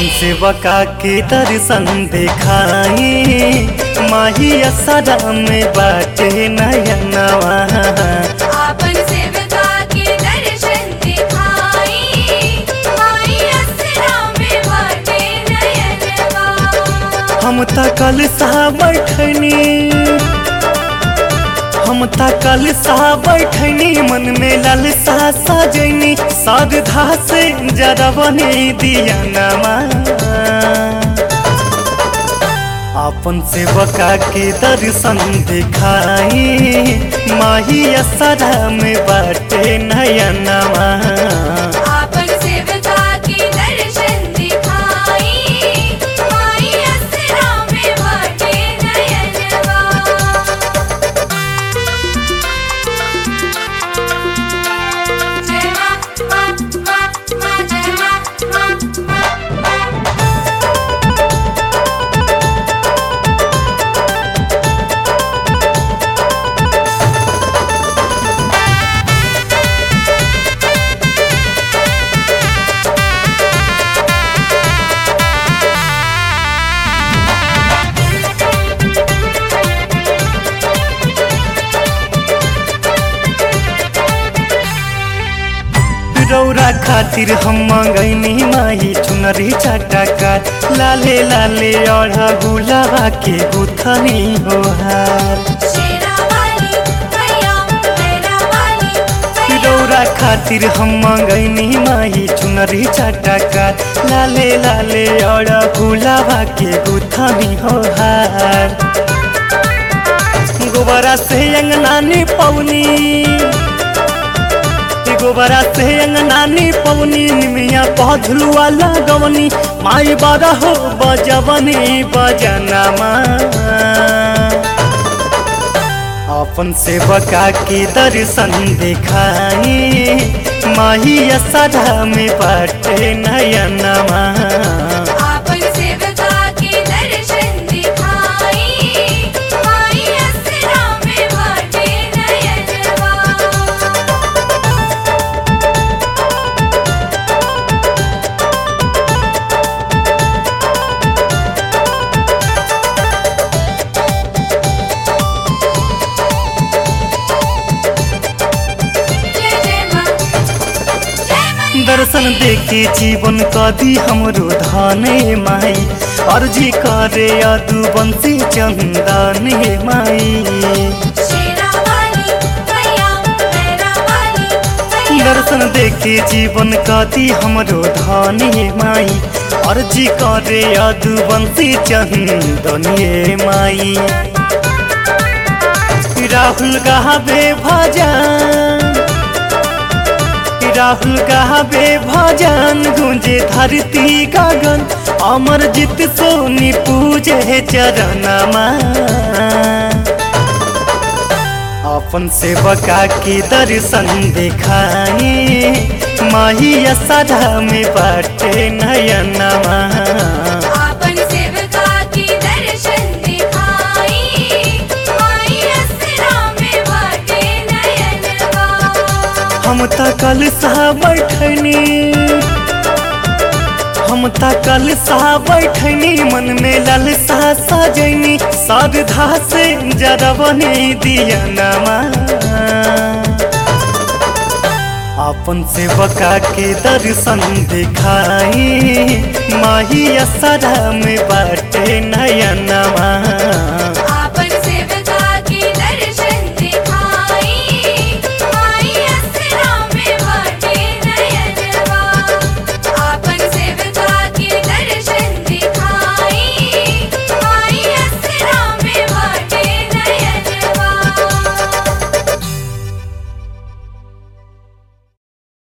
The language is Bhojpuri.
अपन सेवका के दर्शन देखाई माही असरा में बाटे नयनवा आपन सेवका के दर्शन दिखाई माई असरा में बाटे नयनवा हम त कल सा बैठनी हम त कल सा बैठनी मन में लालसा सजनी श्रद्धा से जरा बने दिया नमा अपन सेवका के दर्शन दिखाई माही असरा में बाटे नयनवा आपन सेवका के दर्शन दिखाई माई असरा में बाटे नयनवा जय मां मां मां मां जय मां मां मां रौरा खातिर हम मंगैनी माही चुनरी चटका लाले लाले अढ़ा गुलाबा के गुथनी हो हार शेरा वाली मैया मेरा वाली रौरा खातिर हम मंगैनी माही चुनरी चटका लाले लाले अढ़ा गुलाबा के गुथनी हो हार गोबरा से अंगनानी पौनी गोबरा से अंगनानी पवनी निमिया पौधलुआ लगवनी माई बारा हो बजवनी बजनमा अपन सेवका के दर्शन दिखाई माही असरा में बाटे नयनमा आपन सेवका के दर्शन दिखाई माई असरा में बाटे नयनवा जय जय मां जय मैया दर्शन देखे जीवन कदी हमरो धाने माई अर्जी करे अदु बंसी चंदन माई शेरा वाली मैया मेरा वाली दर्शन देखे जीवन कदी हमरो धाने माई अर्जी करे अदु बंसी चंदन माई राहुल गावे भजन राहुल गावे भजन गुंजे धरती गगन अमर जीत सोनी पूजे चरणमा अपन सेवका के दर्शन दिखाई माही असरा में बाटे नयनमा आपन सेवका के दर्शन दिखाई माई असरा में बाटे नयनवा हम त कल सा बैठनी हम त कल सा बैठनी मन में लालसा सजनी श्रद्धा से जरा बने दिया नमा अपन सेवका के दर्शन दिखाई माही असरा में बाटे नयनमा